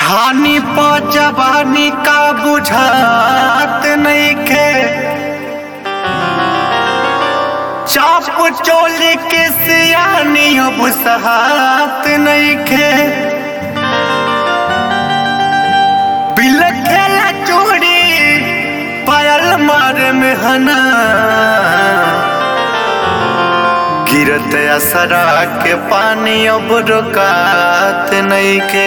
छानी प जवानी का बुझात नइखे चाप चोली के सियानी अब सहात नइखे बिलखेला चूड़ी पायल मारे में हना गिरत असरा के पानी अब रुकात नइखे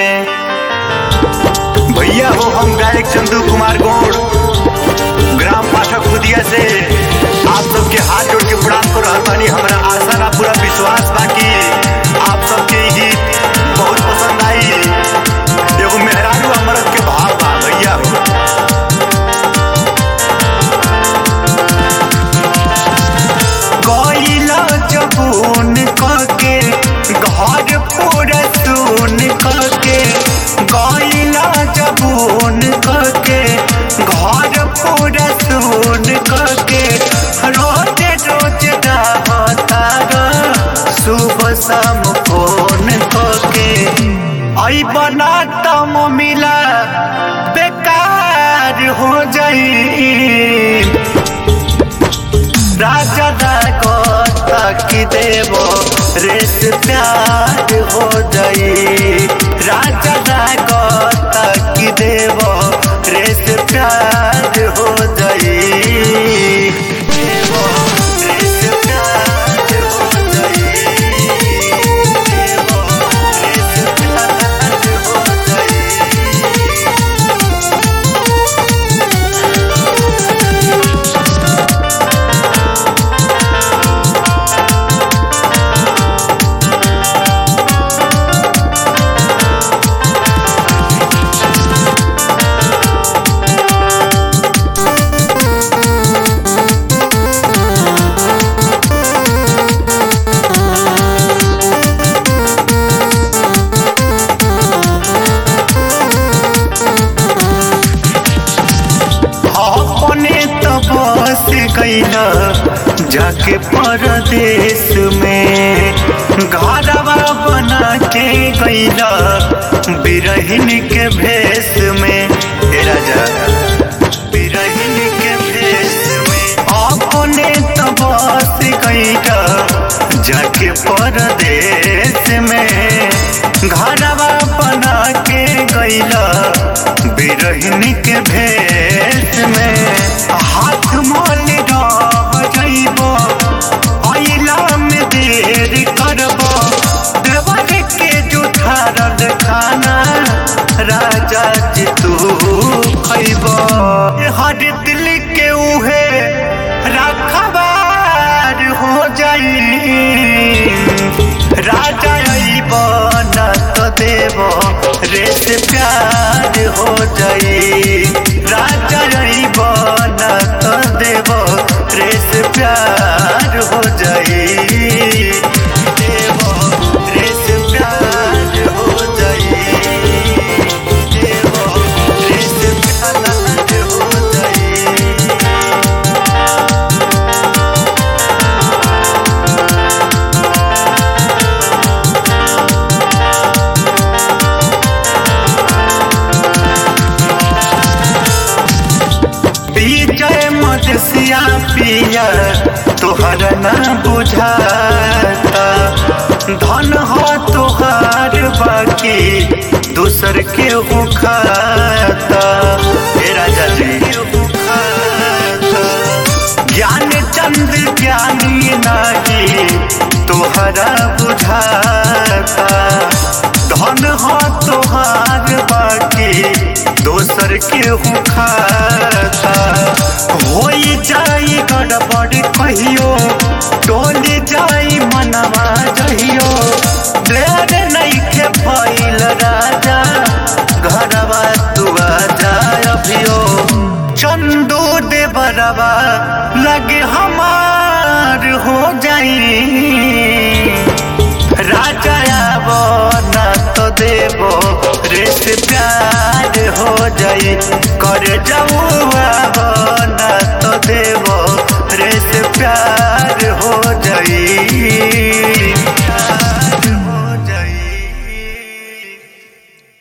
भैया हो हम गायक चंदू कुमार गौड़ ग्राम पाठक खुदिया से आप सबके हाथ जोड़ के प्रणाम कर रहल बानी हमरा आशा ना पूरा विश्वास बा कि आप सबके ई गीत बहुत पसंद आई एगो मेहरारू अमरत के भाव बा भैया हो गईला जबून कके घर पूरा सुन कके गईला जबून कके घर पूरा सुन कके रोज रोज डाहतारा सुबह शाम फोन कके आई बना तम मिला बेकार हो जाई राजा की देव रेस प्यार हो जाई राजा की देव रेस प्यार हो जाई देव रेस प्यार हो जाई देव रेस प्यार हो जाई अपने तो बस गईला जाके परदेश में घरवा बना के गईला बिरहिन के भेष में हे राजा बिरहिन के भेष में अपने तो बस गईला जाके परदेश में घरवा बना के गईला बिरहिन के भेष में हाथ मोल रह जइबो अइला में देर करबो देवर के जुठारल खाना राजा जी तू खइबो हर दिल के उहे रखबार हो जाई राजा अइब न तो देव रेस प्यार हो जाई राजा अइब न तो देव रेस प्यार हो जाई देव रेस प्यार हो जाई देव रेस प्यार हो जाई विजय मदसिया पिया तोहर न बुझाता धन हो तोहार बाकी दूसर के हो खाता हे राजा जी ज्ञान चंद ज्ञानी नाही तोहरा बुझाता धन हो तोहार बाकी दोसर के हो खाता होई जाई गड़बड़ कहियो टोली जाई मनवा जहियो देर नइखे भइल राजा घरवा तू आजा अभियो चंदू दे बरवा लगे हमार हो जाई राजा आवो ना तो देवो रेस प्यार हो जाई कर जाऊ आवो ना तो देवो रेस प्यार हो जाई